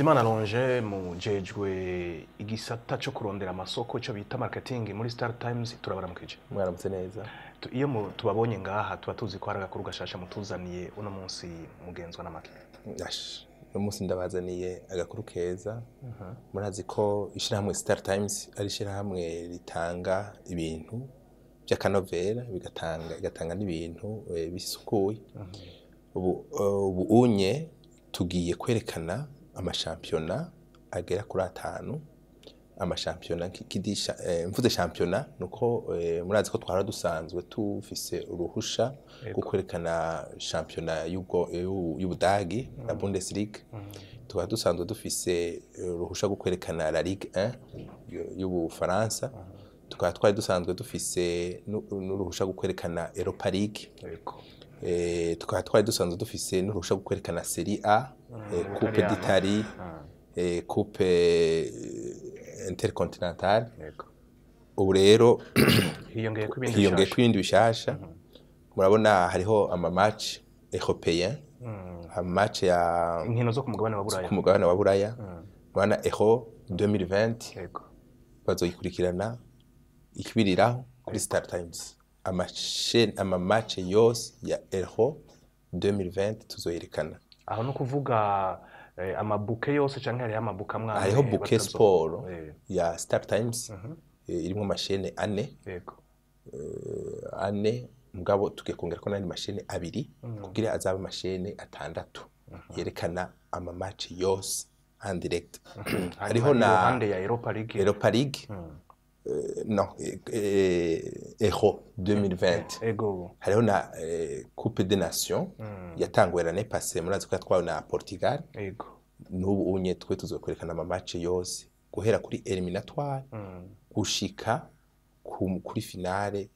Bizimana Longe mujejwe igisata cyo kurondera amasoko cyo bita marketing muri Star Times turabaramukije mwaramutse neza Tu- iyo mu- tubabonye ngaha tuba tuzi ko hari agakuru gashasha mutuzaniye uno munsi mugenzwa n'amaki Ash, uno munsi ndabazaniye agakuru keza murazi ko ishyirahamwe Star Times ari ishyirahamwe ritanga ibintu by'akanovera bigatanga igatanga n'ibintu eh, bisukuye ubu eh, ubu unye tugiye kwerekana amashampiyona agera kuri atanu amashampiyona kidisha eh, mvuze shampiyona nuko eh, murazi ko twara dusanzwe tufise uruhusha rwo kwerekana shampiyona y'ubwo y'u- y'Ubudagi la Bundesliga tukaba dusanzwe dufise eh, uruhusha rwo kwerekana la Ligue 1 y'u- y'Ubufaransa tukaba twari dusanzwe dufise nu- n'uruhusha rwo kwerekana Europa League yego eh, tukaba twari dusanzwe dufise n'uruhusha rwo kwerekana Serie A eh, Coupe Italiana. d'Italie Ah, eh, Coupe eh, Intercontinentale yego ubu rero hiyongeye ko ibindi hiyongeye bishasha. ko ibindi bishasha murabona hariho amamatch européen Mm. amamatch ya inkino zo ku mugabane wa Buraya ku mugabane wa buraya Mm. murabona euro 2020 yego bazoyikurikirana ikibiriraho kuri Star Times amashen amamatch yose ya euro 2020 tuzoyerekana aho no kuvuga eh, amabuke yose canke hariho amabuke amwe amwe hariho bouquet batazo- sport Eh, ya Star Times mhm, eh, irimwo amashene ane yego ane mugabo tugiye kongera ko n'andi mashene abiri kugira azabe amashene atandatu yerekana amamaci yose en direct hariho Hanyuma na iruhande ya Europa League Europa League Mm. eh, no eh, eh, Euro 2020 ego hariho na eh, Coupe des Nations yatanguye l'année passée murazi ko yatwawe na Portugal ego n'ubu unye twe tuzokwerekana amamaci yose guhera kuri eliminatoire Mm. gushika ku- kuri finale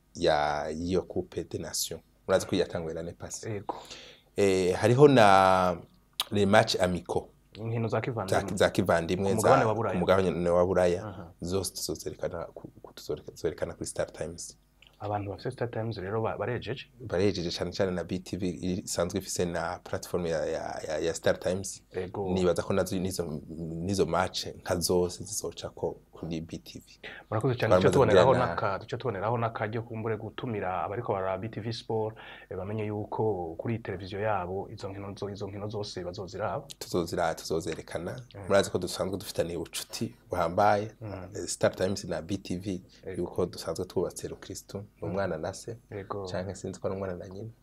ya iyo Coupe des Nations murazi ko yatanguye l'année passée ego eh, hariho na les matchs amicaux inkino za za, kivandimwe za kivandimwe Ku za- mugabane wa Buraya. ku mugabane wa buraya Aha. zose tuzozerekana ku- ku- tuzozerekana kuri Star Times abantu bafite Star Times rero ba- barejeje barejeje cyane cyane na BTV isanzwe ifise na platform ya, ya, ya, ya Star Times ego nibaza ko nazo nizo nizo match nka zose zizoca ko kuri BTV murakoze cyane Twamaze duce tuboneraho kugirana- n'aka duce tuboneraho n'akaryo kumbure gutumira abariko baraba BTV Sport eh, bamenye yuko kuri televiziyo yabo izo nkino zo izo nkino zose bazoziraba tuzozira tuzozerekana murazi ko dusanzwe dufitaniye ubucuti buhambaye eh, Star Times na BTV yuko dusanzwe twubatse Rukristo n'umwana na se ego canke sinzi ko ari umwana na nyina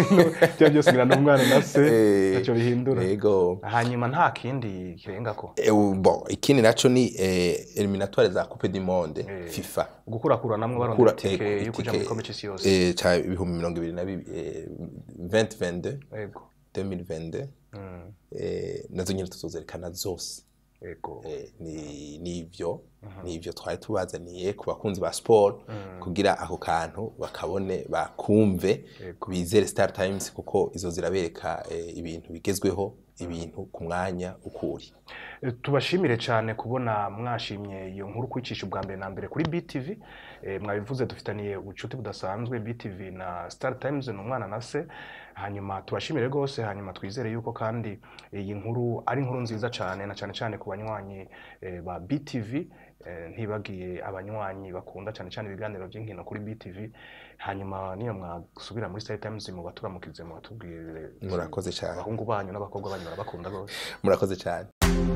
bya byose ngira n'umwana na se Eh, ntacyo bihindura yego hanyuma nta kindi kirengako Eh, bon ikindi naco ni eh, eliminatoire za Coupe du Monde Eh. FIFA gukurakura namwe barondera Gukura- itike eh, yo kuja itike, muri kombe c'isi yose eh, ca ibihumbi mirongo ibiri na bibi- eh, 2022 ego 2022 Mm, eh, nazo nyine tuzozerekana zose ego Eh, ni nivyo nivyo twari tubazaniye ku bakunzi ba sport kugira ako kantu bakabone bakumve Yego. bizere Star Times kuko izo zirabereka eh, ibintu bigezweho ibintu ku mwanya ukuri Eh, tubashimire cyane kubona mwashimye iyo nkuru kwicisha ubwa mbere na mbere kuri BTV Eh, mwabivuze dufitaniye ubucuti budasanzwe BTV na Star Times ni umwana na se hanyuma tubashimire rwose hanyuma twizere yuko kandi iyi nkuru ari inkuru nziza cyane na cyane cyane ku banywanyi eh, ba BTV eh, ntibagiye abanywanyi bakunda cyane cyane ibiganiro by'inkino kuri BTV hanyuma niyo mwasubira muri Star Times mu baturamukize mu batubwire murakoze cyane abahungu banyu n'abakobwa banyu barabakunda rwose murakoze cyane